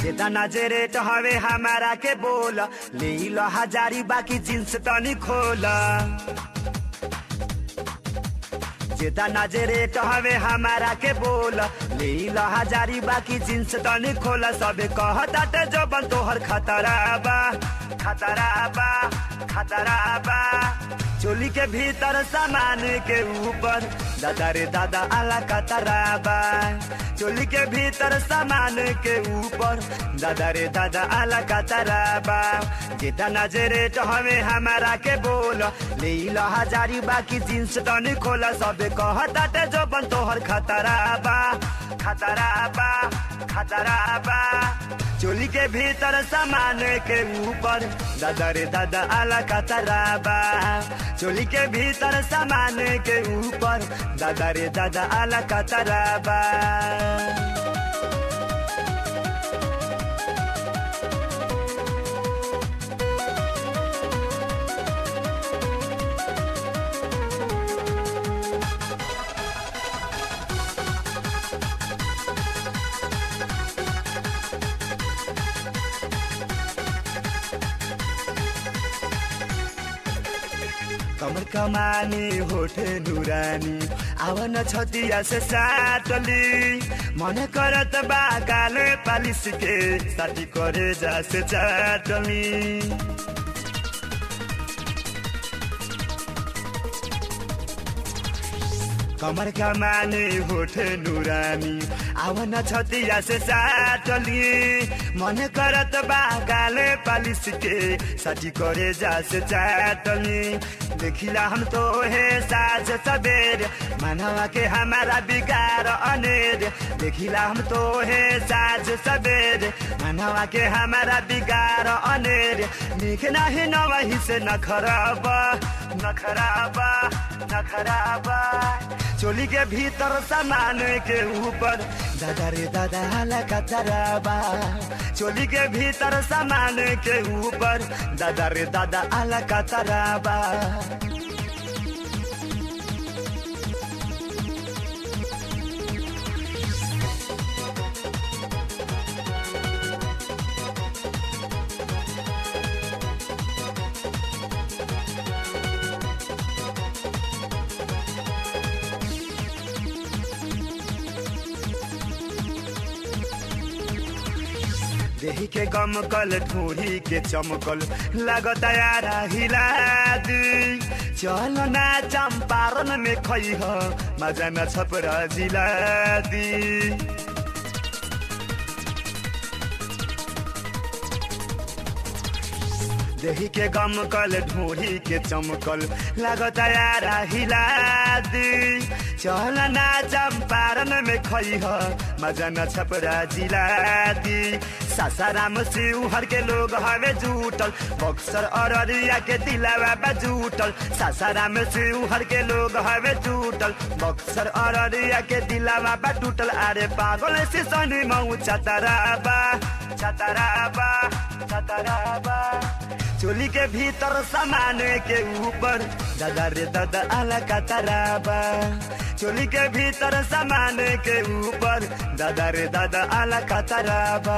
जेतना जे रेट हवे हमारा के बोल ले लो हजारी बाकी जींस तनी खोल जेतना जे रेट हवे हमारा के बोल ले लो हजारी बाकी जींस तनी खोल सबे कहताटे जबन तोहर खतरा बा खतरा बा खतरा बा चोली के भीतर सामान के ऊपर दादा रे दादा आला कतरा बा चोली के भीतर सामान के ऊपर दादा रे दादा आला कतरा बा जेतना जे रेट हवे हमारा के बोल ले लो हजारी बाकी जींस तनी खोला सबे कहताटे जबन तोहर खतरा बा खतरा बा खतरा बा चोली के भीतर सामान के ऊपर दादा रे दादा आला कतरा बा चोली के भीतर सामान के ऊपर दादा रे दादा आला कतरा बा कमर कमानी होठ नुरानी आवन छतिया से साटली मन करत बा काले पालिस के साथी करे जा से चाटली कमर कमानी होठ नुरानी आवन छतिया से साटली मन करत बा काले पालिस के साथी करे जा से चाटली देखिला हम तो है साज सबेर मनवा के हमारा बिगार अनेर देखिला हम तो है साज सबेर मनवा के हमारा बिगार अनेर निक नाही नवही से नखराब नखराब नखराब चोली के भीतर सामान के ऊपर दादा रे दादा हाला कतराबा चोली के भीतर सामान के ऊपर दादा रे दादा आला कतराबा देही के गमकल ठोरी के चमकल लागत यारा हिला दी चल ना चंपारण में खई ह मजा न छपरा जिला दी देही के गमकल ढोरी के चमकल लागत यारा हिला दी चल ना चंपारण में खई ह मजा न छपरा जिला दी सासाराम शिवहर के लोग हवे जुटल बक्सर अररिया के दिलावा बा जुटल सासाराम शिवहर के लोग हवे जुटल बक्सर अररिया के दिलावा बा टूटल अरे पागल से सनी मऊ चतराबा चतराबा चतराबा चोली के भीतर सामान के ऊपर दादा रे दादा आला कतराबा चोली के भीतर सामान के ऊपर दादा रे दादा आला कतराबा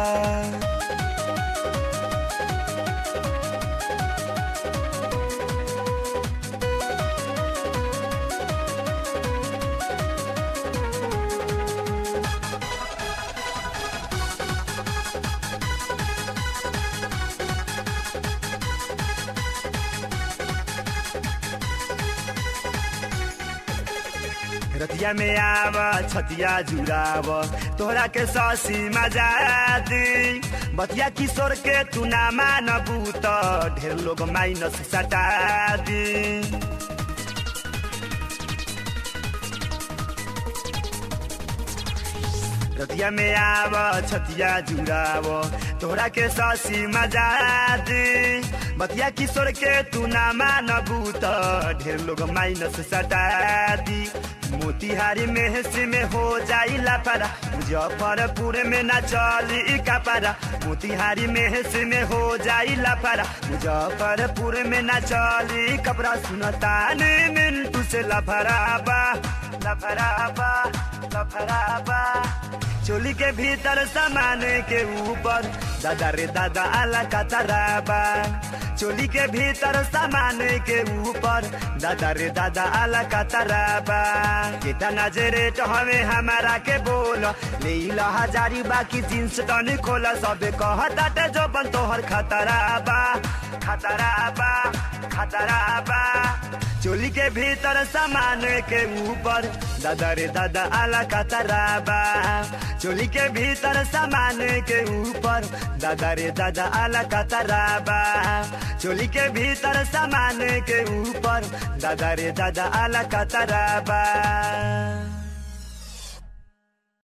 रतिया में आव छतिया जुड़ाव तोहरा के ससी मजा दी बतिया किशोर के तू ना मानबू त ढेर लोग माइनस सटा दी रतिया में आव छतिया जुड़ाव तोहरा के ससी मजा दी बतिया किशोर के तू ना मानबू त ढेर लोग माइनस सटा दी मोतिहारी में से में हो जाई लापारा मुजफ्फरपुर में ना चली कपारा मोतिहारी में से में हो जाई लापारा मुजफ्फरपुर में ना चली कपड़ा सुनता ने मिंटू से लफराबा लफराबा लफराबा चोली के भीतर सामान के ऊपर दादा रे दादा आला कतराबा चोली के भीतर सामान के ऊपर दादा रे दादा आला कतराबा कितना जे रेट हमें हमारा के बोल ले ला हजारी बाकी जींस तनी खोला सब कहता जो बन तोहर खतराबा खतराबा खतराबा चोली के भीतर सामान के ऊपर दादा रे दादा आला कतराबा चोली के भीतर सामान के ऊपर दादा रे दादा आला कतराबा चोली के भीतर सामान के ऊपर दादा रे दादा आला कतराबा